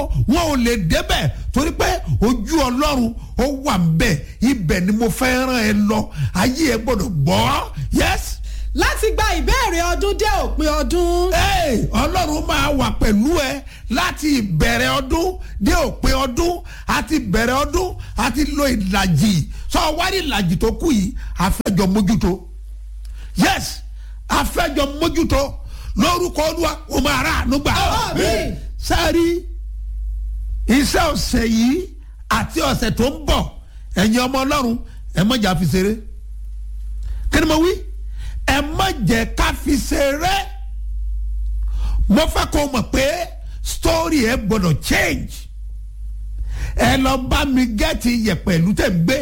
wọn ò lè débẹ̀ torí pé ojú ọlọ́run ó wà ń bẹ̀ ibẹ̀ ni mo fẹ́ ràn ẹ lọ ayé ẹ gbọ́dọ̀ gbọ́ yes láti gba ìbéèrè ọdún dé òpin ọdún. Hey, ọlọ́run máa wà pẹ̀lú ẹ láti ìbẹ̀rẹ̀ ọdún dé òpin ọdún àti ìbẹ̀rẹ̀ ọdún àti lo ìlàjì sọ wárí ìlàjì tó kù yìí àfẹ́jọ mójútó yes àfẹ́jọ mójútó lórúkọ olúwa ó máa rà ànúgbà Àmín. sẹ́ẹ̀rí iṣẹ́ ọ̀sẹ̀ yìí àti ọ̀sẹ̀ tó ń bọ̀ ẹ̀yin ọmọ ọlọ́run ẹ mọ̀jà fi ṣeré kí ni mo wí ẹ má jẹ́ ká fi ṣeré mo fẹ́ kó mọ̀ pé story ẹ gbọ́dọ̀ change ẹ lọ bá mi gẹ́ẹ̀tì yẹ̀pẹ̀ ìlú tẹ̀ ń gbé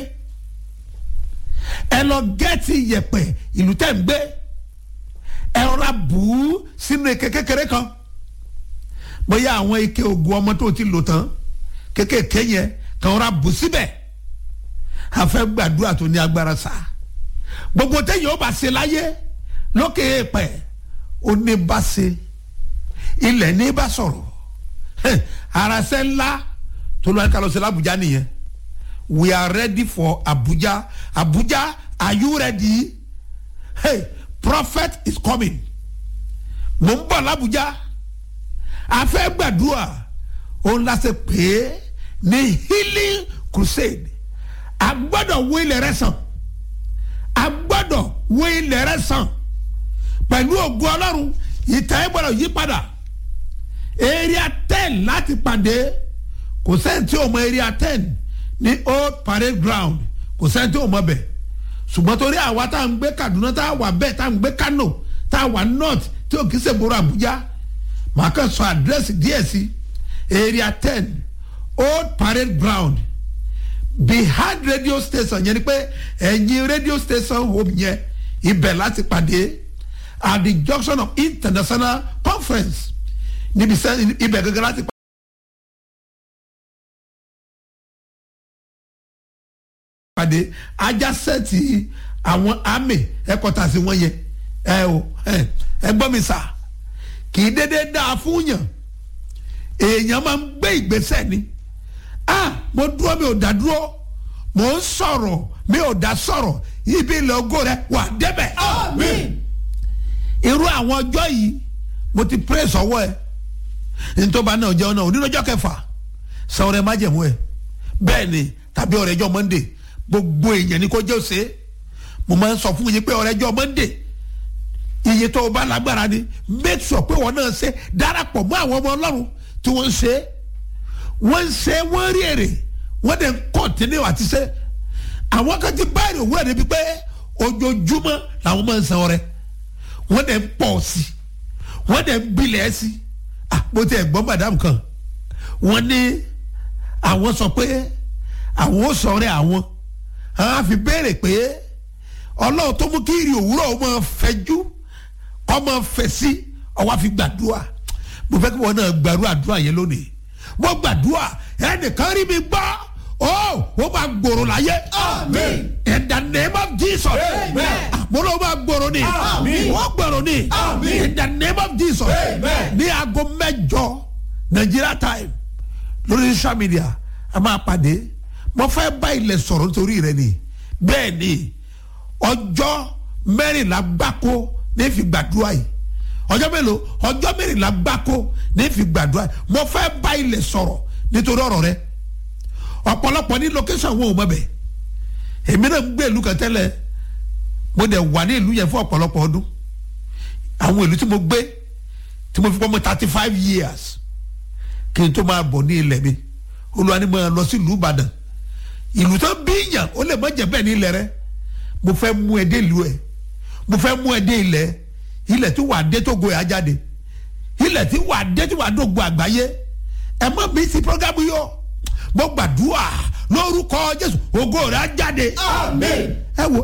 ẹ lọ gẹ́ẹ̀tì yẹ̀pẹ̀ ìlú tẹ̀ ń gbé ẹ rọra bù ú sínú ike kékeré kan bóyá àwọn ike oògùn ọmọ tó ti lò tán kékèké yẹn kàn rọra bù síbẹ̀ a fẹ́ gbàdúrà tó ní agbára sáà gbogbo téèyàn ó bá ṣe láyé lókè èèpẹ̀ ó ní bá ṣe ilẹ̀ ní bá sọ̀rọ̀ Heh, arasẹ́ ńlá tó lọ́ọ́ ká lọ sí l'Abuja nìyẹn we are ready for Abuja Abuja are you ready hey prophet is coming mo ń bọ̀ l'Abuja a fẹ́ gbàdúrà òun la ṣe pè é ní healing crusade a gbọ́dọ̀ wó ilẹ̀ rẹ sàn a gbọ́dọ̀ wó ilẹ̀ rẹ sàn pẹ̀lú ògùn ọlọ́run ìtàn ẹ̀ gbọ́dọ̀ yí padà area ten láti pàdé kò sẹ́ni tí o mọ area ten ní old parade ground kò sẹ́ni tí o mọ bẹ̀ ṣùgbọ́n torí àwa tá à ń gbé Kaduna tá a wà bẹ́ẹ̀ tá à ń gbé Kano tá a wà north tí o kì í ṣe gbòòrò Àbújá màá kàn sọ àdírẹ́sì díẹ̀ sí area ten old parade ground behind radio station yẹn ni pé ẹ̀yin radio station home yẹn ibẹ̀ láti pàdé at the junction of international conference níbi sẹ́ ibẹ̀ gẹ́gẹ́ láti pàdé ajásẹ́ẹ̀tì àwọn army headquarters wọn yẹn ẹ o ẹ ẹ gbọ́ mi sà kì í dédé dáa fún yàn èèyàn máa ń gbé ìgbésẹ̀ ni ah mo dúró mi ò dá dúró mo ń sọ̀rọ̀ mi ò dá sọ̀rọ̀ ibi ilẹ̀ ogo rẹ wà débẹ̀. Àmín. irú àwọn ọjọ́ yìí mo ti praise ọwọ́ ẹ ntọ́ba náà jẹun náà onínàjọ́ kẹfà san ọrẹ májẹ̀mú ẹ bẹ́ẹ̀ ni tàbí ọrẹ́jọ́ monday gbogbo èèyàn ni kò jẹ́ òsè mo máa ń sọ fún yín pé ọrẹ́jọ́ monday iye tó o bá lágbára ni make sure pé wọn náà ṣe darapọ̀ mọ́ àwọn ọmọ ọlọ́run tí wọ́n ń ṣe é wọ́n ń ṣe wọ́n rí èrè wọ́n dẹ̀ ń kọ́ntínú àti ṣe àwọn kan ti báyìí òwúrọ̀ níbi pé ojoojúmọ́ làwọn máa ń san ọrẹ wọ́n dẹ̀ ń pọ̀ sí i wọ́n dẹ̀ ń bilẹ̀ sí i ah mo ti ẹ̀ gbọ́ madam kan wọ́n ní àwọn sọ pé àwọn ò sọ ọrẹ àwọn àwọn á fi béèrè pé ọlọ́run tó mú kí ìrì òwúrọ̀ ó máa fẹjú ó máa fẹ̀ sí ọwọ́ àfi gbàdúrà mo fẹ́ kí wọ́n náà gbàdúrà àdúrà yẹn lónìí mo gbàdúrà ẹnìkan rí mi gbọ́ ó ó máa gbòòrò láyé. Àmín. in the name of Jesus. Amen. mo ló máa gbòòrò ni. Àmín. wọ́n gbòòrò ni. Àmín. in the name of Jesus. Amen. ní aago mẹ́jọ Nigeria time lórí social media a máa pàdé mo fẹ́ bá ilẹ̀ sọ̀rọ̀ nítorí rẹ ni bẹ́ẹ̀ ni ọjọ́ mẹ́rìnlá gbáko ní fi gbàdúrà yìí ọjọ́ mélòó ọjọ́ mẹ́rìnlá gbáko ní fi gbàdúrà yìí mo fẹ́ bá ilẹ̀ sọ̀rọ̀ nítorí ọ̀rọ̀ rẹ ọ̀pọ̀lọpọ̀ ní location wọn ò mọ̀ bẹ̀ èmi náà ń gbé ìlú kan tẹ́lẹ̀ mo dẹ̀ wà ní ìlú yẹn fún ọ̀pọ̀lọpọ̀ ọdún àwọn ìlú tí mo gbé tí mo fi pọ́ mọ́ thirty five years kí n tó máa bọ̀ ní ilẹ̀ mi olúwa ni mo lọ sí ìlú Ìbàdàn ìlú tó bí yàn ó lè má jẹ́ bẹ́ẹ̀ ní ilẹ̀ rẹ mo fẹ́ mú ẹ dé ìlú ẹ mo fẹ́ mú ẹ dé ilẹ̀ ilẹ̀ tí wàá dé tó go ẹ̀ á jáde ilẹ̀ tí wàá dé tí wàá dógo àgbáyé ẹ má mi sí programu yọ mo gbàdúrà lórúkọ Jésù ògo rẹ̀ á jáde Àmín. ẹ wo